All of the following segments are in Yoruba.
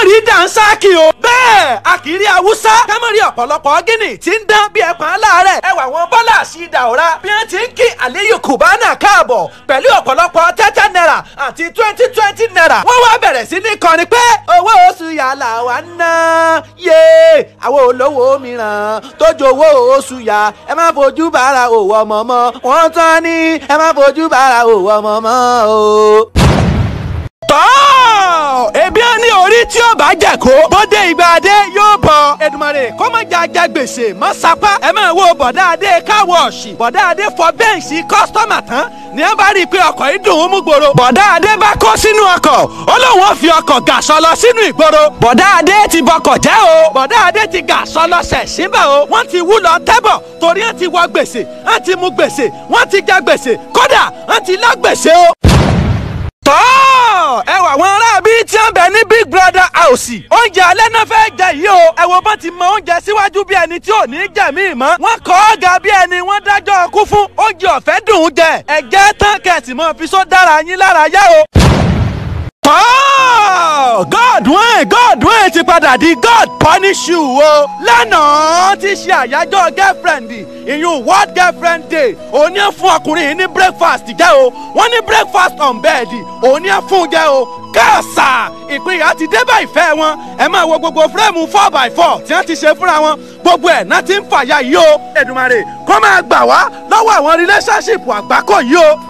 rí dànsákì o. bẹ́ẹ̀ a kì í rí haúsá kámẹ́rì ọ̀pọ̀lọpọ̀ gíní tí ń dán bí ẹ̀pọ̀n aláàárẹ̀. ẹwà wọn bọ́lá sí ìdàwọ́ra bí wọ́n ti ń kí àléyé kùbánà káàbọ̀ pẹ̀lú ọ̀pọ̀lọpọ̀ tẹ́tẹ́ náírà àti twenty twenty náírà. wọ́n wá bẹ̀rẹ̀ sí ní kọrin pé owó oṣù yàrá wa ná yé àwọn olówó mìíràn tó jowó oṣù yà ẹ má fojú bára òwò ọmọ mọ́ wọ́n tán ní ẹ má fojú bára òwò ọmọ mọ́ o tọ́ ebi á ní orí tí ó bá jẹ kó bóde ìgbà adé yóò bọ̀ Èdùmàrè kó má jà jẹ gbèsè má sapá ẹ máa wo bọ̀dá adé káwọ̀ọ̀sì bọ̀dá adé fọ bẹ́ǹsì kọ́sítọ́mà tán ní ẹ bá rí i pé ọkọ̀ yìí dùn ún mú gbòòrò bọ̀dá adé bá kó sínú ọkọ̀ ó lóun ó fi ọkọ̀ gàṣọ lọ sínú ìgboro bọ̀dá adé ti bọkọ̀ jẹ́ o bọ̀dá adé ti gàṣọ lọ sẹ̀ síbẹ̀ o wọ́n ti wú lọ tẹ́bọ̀ torí wọ́n ti wọ gbèsè wọ́n ti mu gbèsè wọ́n ti jẹ gbèsè kódà wọ́n ti lá gbèsè o tọ́ ẹ wà wọn aráabí tí wọ́n bẹ ní big brother house oúnjẹ alẹ́ náà fẹ́ jẹ yìí o ẹ wo bá ti mọ oúnjẹ síwájú bí ẹni tí ò ní jẹ míì mọ́ wọ́n kọ́ ọ́ ga bí ẹni wọ́n dájọ́ ọkú fún oúnjẹ ọ̀fẹ́ dùn ún jẹ ẹ jẹ́ tán kẹ̀sì mọ́ fi só dára yín lára yá o. tọ́ god wẹ́n god wẹ́n ti padà di god punish you o lánàá ti ṣe àyájọ́ girlfriend ìyún world girlfriend day òun ní fún ọkùnrin yìí ní breakfast jẹ́ o wọ́n ní breakfast on bed òun ní fún jẹ́ o káàsà ìpínyà ti dé bá ìfẹ́ wọn ẹ máa wo gbogbo fúrẹ́mù four by four tí wọ́n ti ṣe fúnra wọn gbogbo ẹ̀ náà ti ń fàyà yìí o Èdùmàrè kó máa gbà wá lọ́wọ́ àwọn relationship àgbákò yìí o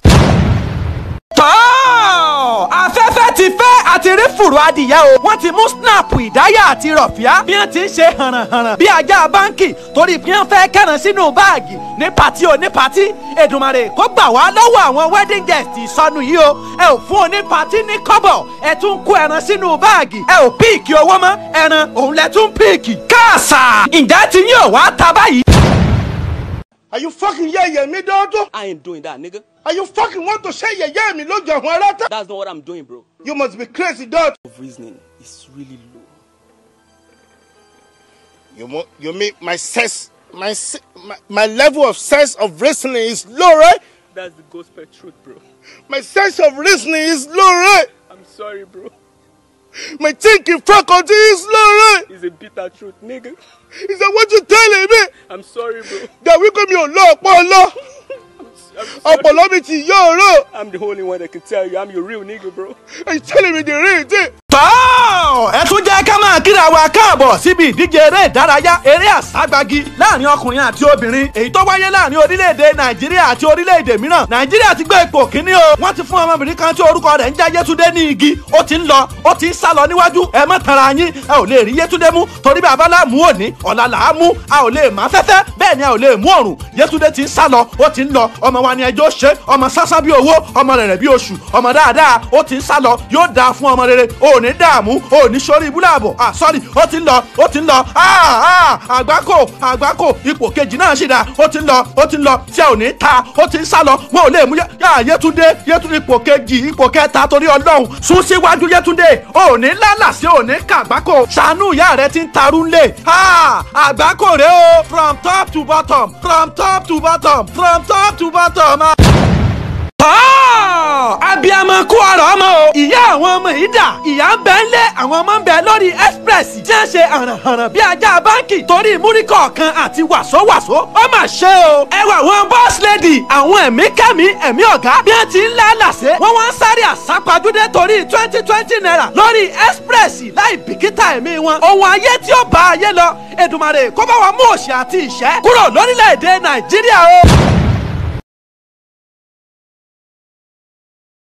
tọ́ afẹ́fẹ́ ti fẹ́ àti rí fùrù adìyẹ o wọ́n ti mú snap ìdáyà àti rọ̀fíà bí wọ́n ti ń ṣe hànàhànà bí ajá báńkì torí bí wọ́n fẹ́ kẹ́ran sínú báàgì ní pàtí o ní pàtí Èdùmàrè kó gbà wá lọ́wọ́ àwọn wedding guest ìsọnù yìí o ẹ ò fún oní pàtí ní kọ́bọ̀ ẹ tún kó ẹran sínú báàgì ẹ ò píìkì owó mọ́ ẹran òun lẹ tún píìkì káàsà ǹjẹ́ ti yín ò wá ta báyìí. Are you fucking yẹ̀yẹ̀ mi dọ́dọ́? I ain't doing that, nigga. Are you fucking want to ṣe yẹ̀yẹ́ mi lójú àwọn ará tán? That's not what I'm doing, bro. You must be crazy dog. Of reasoning is really low. You mo you mean my sense my, se- my my level of sense of reasoning is low, right? That's the gospel truth, bro. My sense of reasoning is low, right? I'm sorry, bro. My thinking faculty is low, right? It's a bitter truth, nigga. Is that what you telling me? I'm sorry, bro. That we mi ò lọ ọpọlọ. I'm, sorry. Ọpọlọ mi ti yọ ọ̀rọ̀. I'm the only one that can tell you I'm your real nigga, bro. Are you telling me the real thing? tọ́ ẹ tún jẹ́ ká máa kíra wa káàbọ̀ síbi ìdíje eré ìdárayá eré àságbagi láàrin ọkùnrin àti obìnrin èyí tó wáyé láàrin orílẹ̀-èdè nàìjíríà àti orílẹ̀-èdè mìíràn nàìjíríà ti gbé ipò kíní o wọ́n ti fún ọmọbìnrin kan tí orúkọ rẹ̀ ń jẹ́ yétúndé ní igi ó ti ń lọ ó ti ń sá lọ níwájú ẹ má tanra yín ẹ ò lè rí yétúndé mú torí bàbá là mú òní ọ̀la là á mú a ò lè má fẹ́fẹ́ bẹ́ẹ̀ ni a ò lè mú ọ̀rùn yétúndé ti ń sá lọ ó ti ń lọ ọmọ wa ni ẹjọ́ ṣe ọmọ sásán bí owó ọmọ rẹ̀ rẹ̀ bí oṣù ọmọ dáadáa ó ti ń sá lọ yóò dáa fún ọmọ rere ò ní dààmú ò ní sórí ibúláàbọ̀ ah sorry ó ti ń lọ ó ti ń lọ ah ah àgbákò àgbákò ipò kejì náà ṣì dá ó ti ń lọ ó ti ń lọ tí a ò ní ta ó ti ń sá lọ wọn ò lè mú yá yétúndé yétúndé ipò kejì ipò kẹta torí ọlọ́run sún síwájú yétúndé ò ní lálàsí ò ní kàgbákò ṣàánú ìyá rẹ ti ń tarú ńlẹ̀ ah àgbákò rẹ o from top to bottom from top to bottom from top to bottom. Ah tọ́ abiyamọ kú ọ̀rọ̀ ọmọ o ìyá àwọn ọmọ yìí dà ìyá ń bẹ ńlẹ̀ àwọn ọmọ ń bẹ lórí express tí wọ́n ṣe hànàhànà bí ajá báńkì torí múrí kọ̀ọ̀kan àti wàsówàsó ó mà ṣe o ẹ wà wọn boss lady àwọn ẹ̀mí kẹ́mi ẹ̀mí ọ̀gá bí wọ́n ti ń lálàsẹ́ wọ́n wá ń sáré àsápajúdé torí twenty twenty naira lórí express láì bìkítà ẹ̀mí wọn ohun ayé tí ó bá ayé lọ Èdùmàrè kó bá wa mú òṣì àti ìṣẹ́ kúrò lórílẹ̀‐èdè Nàìjíríà o.